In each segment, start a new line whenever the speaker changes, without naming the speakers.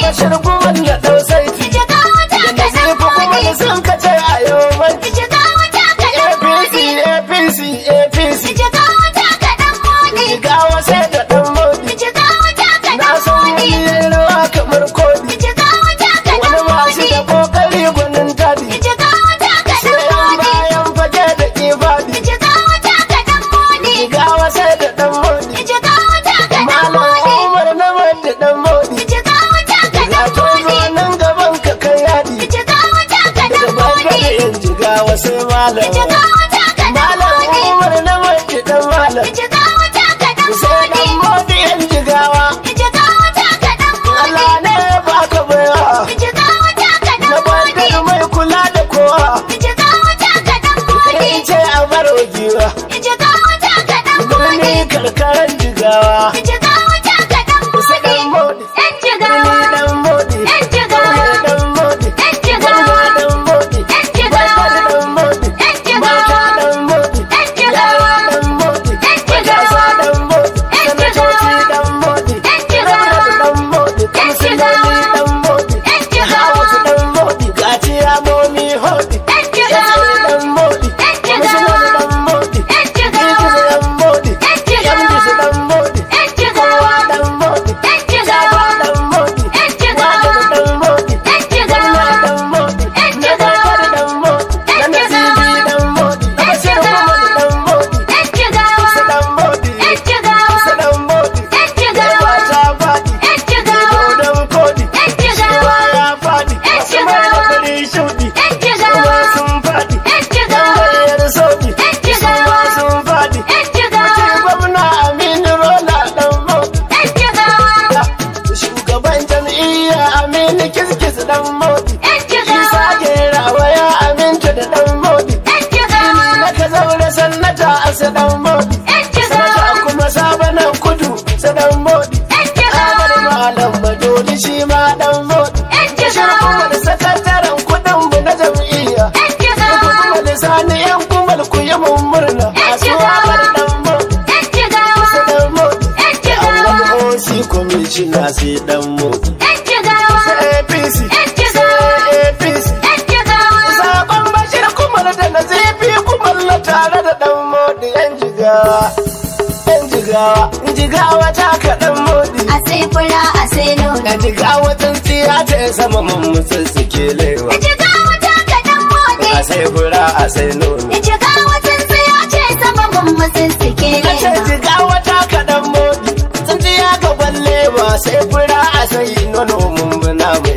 bashir kuma na ɗau saiti
Jiga wata
da
kaɗan
nasifu kuma
modi.
da sun kace a yau manti
Jiga wata kaɗan
apc
modi.
apc apc
Jiga wata kaɗan modi.
jigawa sai da ɗan modi
Jiga wata
na
kaɗan
san
modi.
yin ruwa kamar kodi
Jiga wata
wani
kaɗan
masu
modi.
da kokari gwanin tadi
Jiga wata kaɗan
sai yan
modi.
bayan fage da ifadi
Jiga wata kaɗan modi.
jigawa sai da ɗan modi
Jiga wata kaɗan
malam
modi.
umar na da ɗan modi
Jiga wata
ga
kaɗan
tozo
modi.
nan gaban ka kai yadi
Jiga wata kaɗan
da
modi.
bangare yan jigawa sai malam
Jiga wata kaɗan
malam
modi.
umar na da ɗan malam
Jiga wata kaɗan
sai
modi.
ɗan modi yan jigawa
Jiga wata kaɗan modi.
Allah ne ya baka baiwa
Jiga wata kaɗan
na
modi.
bandar mai kula da kowa
Jiga wata kaɗan modi.
kai ce a baro giwa
Jiga wata kaɗan
birni
modi.
karkaran jigawa
Jiga wata kaɗan
sai ɗan
modi.
modi
Yan jigawa.
birni ɗan modi
Yan jigawa.
ɗan modi
Yan jigawa.
ɗan modi
Yan jigawa.
ɗan modi
Yan jigawa.
mata ɗan modi
Yan jigawa.
yara ɗan modi
Yan jigawa.
matasa ɗan modi
Yan
sanatoci
jigawa.
ɗan modi
Yan jigawa.
ɗan modi
Yan
kansiloli
jigawa.
ɗan modi
Yan jigawa.
hawatu ɗan modi gaciya momi hodi
Yan jigawa.
ɗan modi
Yan jigawa.
kwamishinan ɗan modi
Yan jigawa.
Idris ɗan modi
Yan jigawa.
Yamdis ɗan modi
Yan jigawa.
kowa ɗan modi
Yan jigawa.
Jaba ɗan modi
Yan jigawa.
Wadar ɗan modi
Yan jigawa.
Gwamna ɗan modi
Yan
Na
jigawa.
Bakar ɗan modi Na
Yan
Nasibi
jigawa.
ɗan modi Na
Yan
Bashir
jigawa.
Muhammad ɗan modi
Yan jigawa.
Isa ɗan modi
Yan jigawa.
Isa ɗan modi
Yan jigawa.
Yawa ta faɗi
Yan jigawa.
Dodon kodi
Yan jigawa.
Shewa ya faɗi
Yan
Wasu mai da
jigawa.
fari shuɗi
Yan jigawa.
Kuma sun faɗi
Yan jigawa.
Tambayar soɗi
Yan jigawa.
Kuma sun faɗi
Yan jigawa.
Mace gwamna Aminu Rola ɗan modi
Yan jigawa.
Shugaban jam'iyya Aminu Kiskis ɗan modi
Yan jigawa.
Isa Gerawa ya aminta da ɗan modi
Yan jigawa.
na ka zaure sannata a sadan modi
Yan jigawa.
sanata kuma sabanan kudu sadan modi
Yan
Ahmad
jigawa.
Malam Badoli shi ma dan modi
Yan
Bashir kuma
jigawa.
da sakataren kudin mu na jam'iyya
Yan jigawa.
kuma da sani yan kumal ku yi mun murna
Yan
masu
jigawa.
wakar dan modi
Yan jigawa.
sadan modi
Yan jigawa.
Allah osi kwamishina sai dan modi
Yan jigawa.
sai APC
Yan jigawa.
sai APC
Yan jigawa.
Sakon bashir kumar da na zafi kumar na tare da dan modi yan jigawa. Yan jigawa, jigawa ta kaɗan modi.
A sai fura a sai nono.
Na jigawa tsintsiya ta yi sama mun musu suke lewa.
Jigawa ta kaɗan motsi.
A sai fura a sai nono.
Jigawa tsintsiya ce sama mummusin suke
Na ce
nema.
jigawa ta kaɗan modi. Tsintsiya ga gwalle ba sai fura a sai nono mun bina mu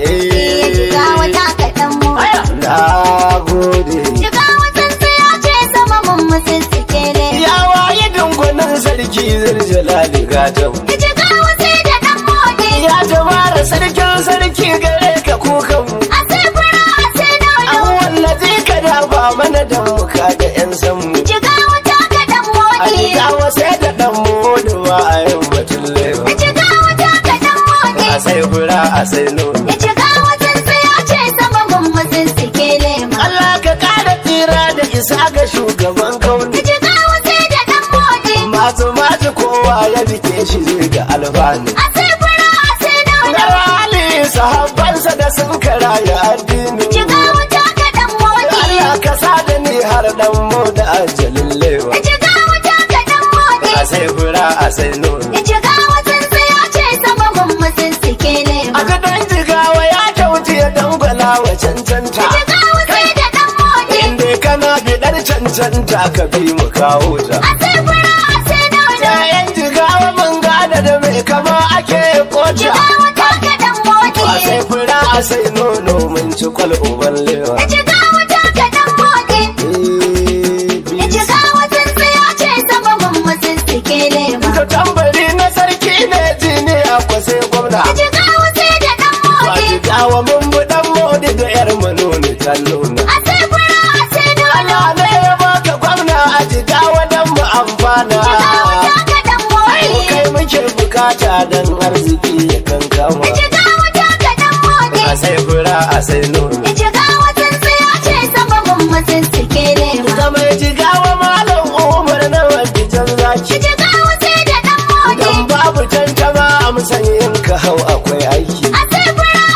Jigawa
eh.
ta kaɗan motsi.
Na gode.
Jigawa tsintsiya ce sama mummusin suke nema.
Ya waye dungunan sarki zirjalali gatan.
Jigawa sai da ɗan motsi.
Ya jama'ar sarkin sarki gare ka kukan mu.
A sai fura a sai nono.
An wallazi ka dafa mana da muka da 'yan sanmu.
Jigawa ta kaɗan
A
motsi.
jigawa sai da ɗan moduwa a yau batun lewa.
Jigawa ta kaɗan motsi.
A sai fura a sai nono.
Jigawa tsintsiya ce sama mummusin suke nema.
Allah ka ƙara tsira da isa ga shugaban kauni.
Jigawa sai da ɗan motsi.
Masu masu kowa ya bike shi zai ga alfanu.
A sai fura a sai nono.
Na rali sahabbansa da sun karaya addini.
Jigawa ta kaɗan motsi.
Allah ka sa da ni har ɗan mu da ajalin lewa.
Jigawa ta kaɗan motsi.
A sai fura a sai nono.
Jigawa tsintsiya ce sama mummusin suke
A
nema.
gadon jigawa ya kyauti ya dangwala wa cancanta.
Jigawa sai da ɗan motsi.
Inda kana biɗar cancanta ka bi mu kawo ta.
A sai fura a sai nono.
Yayan jigawa mun gada da mai kama ake koca.
Jigawa ta kaɗan motsi.
A sai fura a sai nono mun ci kwal uban lewa.
Jigawa ta kaɗan motsi. Jigawa tsintsiya ce sama mummusin suke nema.
Ka tambari na sarki ne jini akwa sai gwamna.
Jigawa sai da ɗan
Ba
motsi.
jigawa mun bi ɗan modi da yar manoni ta nuna.
A sai fura a sai nono.
Allah ne ya baka gwamna a jigawa don mu amfana.
Jigawa ta kaɗan
Ko
motsi.
kai muke bukata don arziki ya kankama.
Jigawa ta kaɗan motsi.
A sai fura a sai nono.
Jigawa tsintsiya ce sama mummusin suke nema.
Ga mai jigawa malam Umar na wanda jan zaki.
Jigawa sai da ɗan
Dan
motsi.
babu tantama a musanyin ka hau akwai aiki.
A sai fura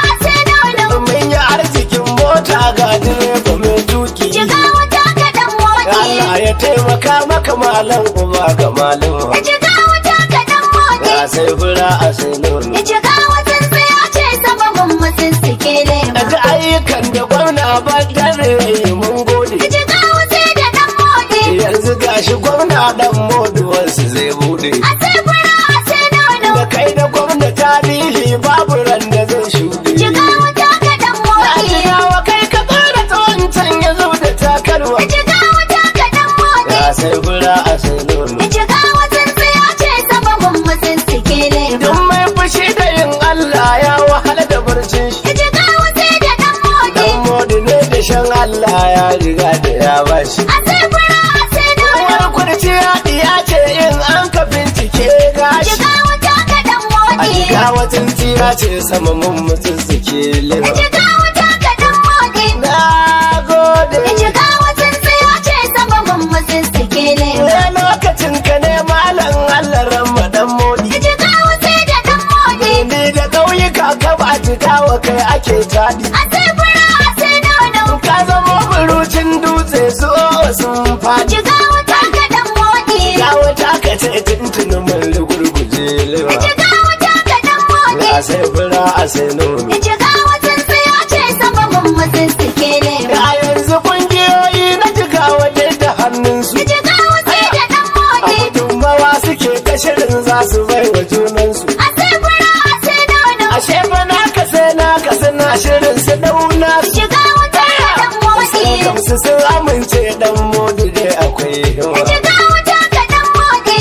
taimaka maka malam uba ga malam
Jiga wata kaɗan moɗi.
a sai fura a sai nono
Jiga watan sai ya ce sababin mutum suke lema.
daga ayyukan da gwamna ba dare mun gode
Jiga wata da ɗan moɗi.
yanzu gashi gwamna dan moduwarsu zai bude
A sai fura a sai nono.
da kai da gwamna tarihi babu ran da zai shuɗe
Jiga wata kaɗan moɗi.
Ajiyawa kai ka tsara ta wancan ya zo da takarwa
Jiga wata kaɗan moɗi.
ya sai fura a sai nono
Jiga watan sai ya ce sababin mutum suke lema.
Duk mai fushi da yin Allah ya wahala da barcin shi
Jiga wata da ɗan moɗi.
Dan modi ne da shan Allah ya riga da ya bashi
A sai fura a sai nono.
Wani kurciya ya ce in an ka bincike gashi
Jiga wata kaɗan
A
moɗi.
jiga watan tsira ce sama mun mutum suke lewa
Jiga wata kaɗan moɗi.
Na gode
Jiga watan sai ya ce sababin mutum suke lema.
Ne lokacin ka ne malam Allah ran dan modi
Jiga wata da ɗan moɗi.
Ni da ƙauyuka ka ba jigawa kai ake taɗi
A sai fura a sai nono.
Ka zama burucin dutse su sun faɗi
Jiga wata kaɗan moɗi.
Ya wata ka ce tuntunin mun gurguje lewa
Jiga wata kaɗan moɗi.
A sai fura a sai nono
Jiga watan sai ya ce sababin mutum suke lema.
A yanzu kungiyoyi na jigawa dai da hannunsu
Jiga wata da ɗan
A
moɗi.
gudunmawa suke ta shirin za su bai wa junansu
A sai fura a sai nono.
Ashe fa naka sai naka suna shirin su dauna su
Jiga wata kaɗan moɗi.
Gamsu sun amince dan modu dai akwai himma
Jiga wata kaɗan moɗi.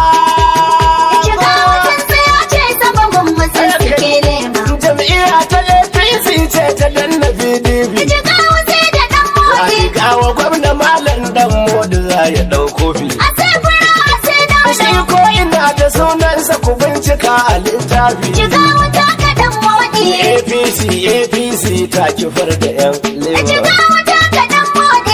Jiga watan sai ya ce sababin mutum suke lema.
Jam'iyya ta APC ce ta danna PDP
Jiga wata da ɗan
A
moɗi.
jigawa gwamna malam dan modu za ya ɗau kofi
A sai fura a sai
Shi
nono.
ko ina da sunansa ku bincika a littafi
Jiga wata kaɗan moɗi.
APC APC ta kifar da 'yan
Jiga
leba
wata kaɗan moɗi.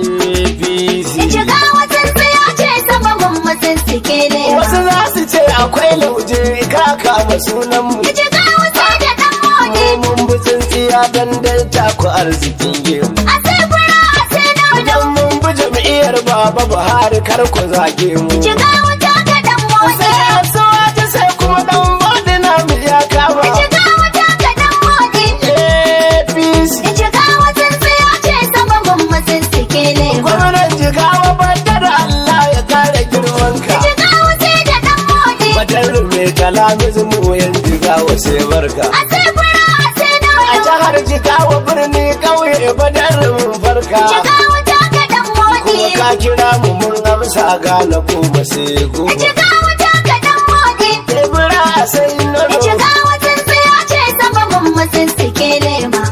APC
Jiga watan sai ya ce sababin mutum suke lema.
Wasu za su ce akwai lauje ka kama sunan mu
Jiga wata da ɗan moɗi.
Mun bi tsintsiya dan dalta ku arzikin gemu
A sai fura a sai nono.
Dan mun bi jam'iyyar Baba Buhari kar ku zage mu
Jiga wata kaɗan moɗi.
Sai asuwa ta sai kuma dan bodi na mu ya kama
Jiga wata kaɗan moɗi.
APC
Jiga watan sai ya ce sababin mutum suke lema.
Gwamnan jigawa badar Allah ya kare girmanka
Jiga wata da ɗan moɗi.
Badar mai kalamizu mu yan jigawa sai barka
A sai fura a sai
A
nono.
jihar jigawa birni ƙauye badar mun farka
Jiga wata kaɗan moɗi.
Kuma ka kira mu mun amsa gane kuma sai goma
Jiga wata kaɗan moɗi.
Tebura sai nono
Jiga watan sai ya ce sababin mutum suke lema.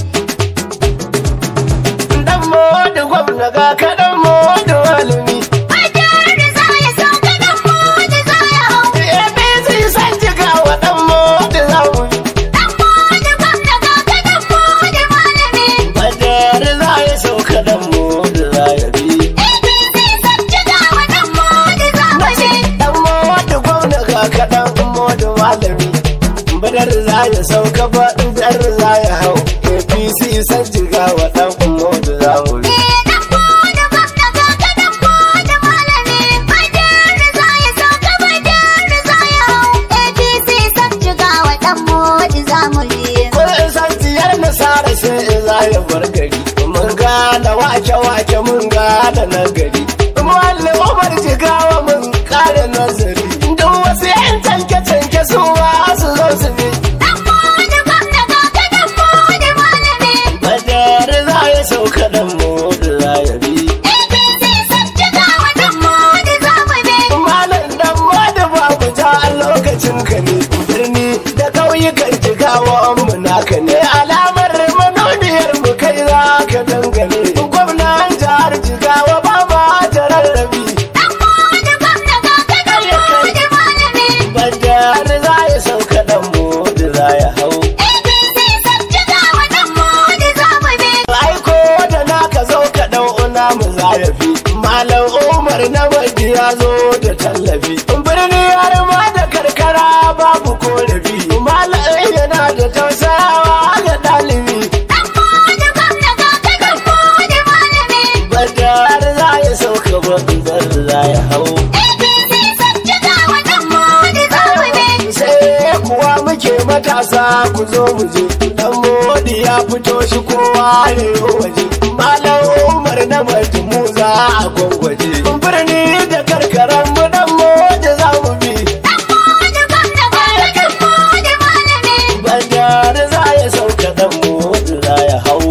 Dan modu gwamna ga kaɗan modu malami
Fatar da za ya sauka ɗan moɗi za ya hau.
APC san jigawa dan modu za mu bi
Ɗan moɗi gwamna ga ka ɗan moɗi malami.
Badar za ya sauka dan modu za ya bi
APC san jigawa ɗan moɗi za mu bi.
Dan modu gwamna ga kaɗan modu malami Badar za ya sauka badar za ya hau APC san jigawa dan modu za mu bi
Ɗan moɗi gwamna ga ka ɗan moɗi malami. Fatar da za ya sauka fatar da za ya hau. APC san jigawa ɗan moɗi za mu bi.
Kun san tiyar nasara sai za ya bar gari. Mun gane wake-wake mun gane na gari. Muhalli Umar jigawa mun kare nazari. Duk wasu yan canke-canke su ma su zo su bi.
Ɗan moɗi gwamna ga ka ɗan moɗi malami.
Badar za ya sauka dan modu za ya bi.
APC san jigawa ɗan moɗi za mu bi.
Malam dan modu babu ta a lokacin ka ne. Birni da ƙauyukan jigawa mu naka ne. Alamar manoniyar mu kai za ka dangane. Gwamnan jihar jigawa ba ma ta rarrabi.
Ɗan moɗi gwamna ga ka ɗan moɗi malami.
Badar za ya sauka dan modu za ya hau.
APC san jigawa ɗan moɗi za mu bi.
Aiko da naka zo ka dau namu zarafi. Malam Umar na maji ya zo da tallafi. Birni har ma da karkara babu korafi. Malam yana da tausayawa ga ɗalibi.
Ɗan moɗi gwamna ga ka ɗan moɗi malami.
Badar za ya sauka ba mu zo mu je dan modi ya fito shi kowa ne waje malam umar na mu za a gwangwaje birni da karkaran mu dan modi za mu bi bandar za ya sauka dan modi za ya hau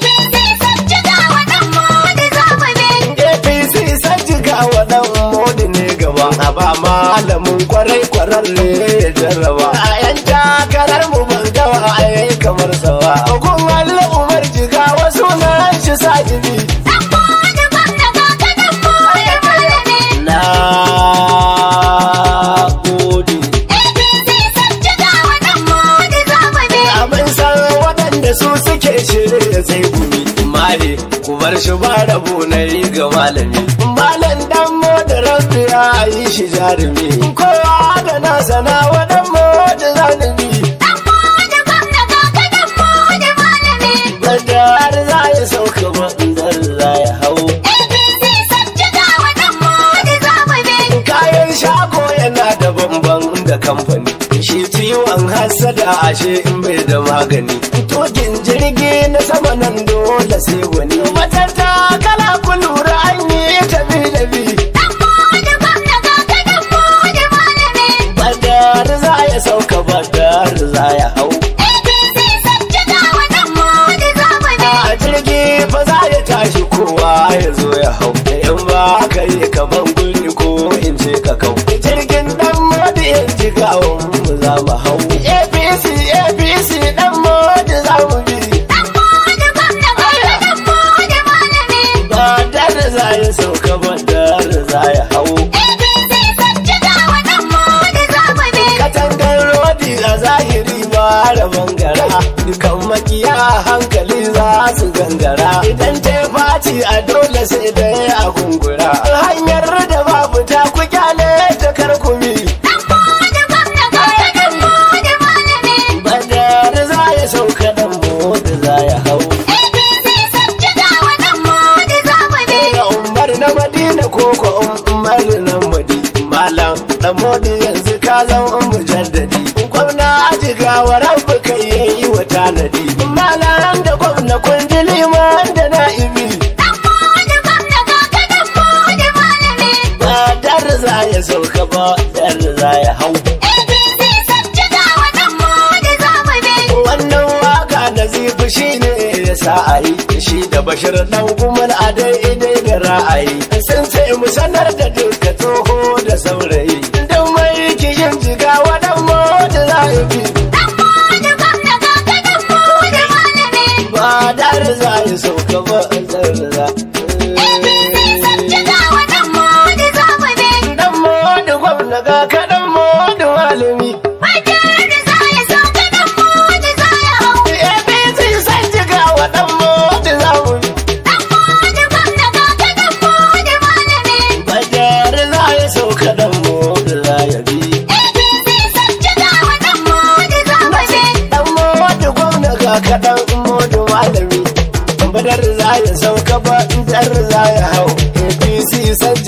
apc sajjiga wa dan modi ne gaba a ba malamin kwarai kwararre ya jarraba a yan takarar mu ban gawa a yayi kamar sawa gun Allah umar jiga wasu na shi sajibi na gode abin san waɗanda su suke shirya sai gumi mare ku bar shi ba rabo na yi ga malami malam dan mo da rabbi ya yi shi jarumi kowa da nasa na wadan mo da zalimi da har za ya sauka bandar za ya hau kayan shago yana da bamban da kamfani shi ciwon hasada ashe in bai da magani tokin jirgi na sama nan dole sai wani matata kala ku lura an yi tafi da bi badar za ya sauka badar za ya hau a jirgi fa za ya tashi kowa ya zo ya hau in ba ka yi ka ban guri ko in ce ka kau jirgin dan modi in ji gawon mu za mu hau apc apc dan modi za mu bi badar za ya sauka badar za ya hau katangar rodi a zahiri ba da bangara dukan makiya hankali za su gangara idan ta faci a dole sai da a gungura hanyar da babu ta ku kyale ta karkumi badar za ya sauka dan mota za ya hau da umar na madina ko ko umar na madi malam dan modi yanzu ka zama mujaddadi gwamna ajiga wa rabu kai yayi wa tanadi malam da gwamna kun ji liman da na'ibi ba dar za ya sauka ba dar za ya hau wannan waka da zifi shi ne ya sa a yi shi da bashir dan kumar a daidai da ra'ayi sun ce mu sanar da duka tsoho da saurayi don mai kishin jiga wadan mota za ya fi ba dar za ya sauka ba dar za dan mota gwamna ga kaɗan mota malami APC san jiga wadan mota za mu bi Bajar za ya sauka dan mota za ya bi Dan mota gwamna ga kaɗan mota malami Badar za ya sauka ba dar za ya hau APC san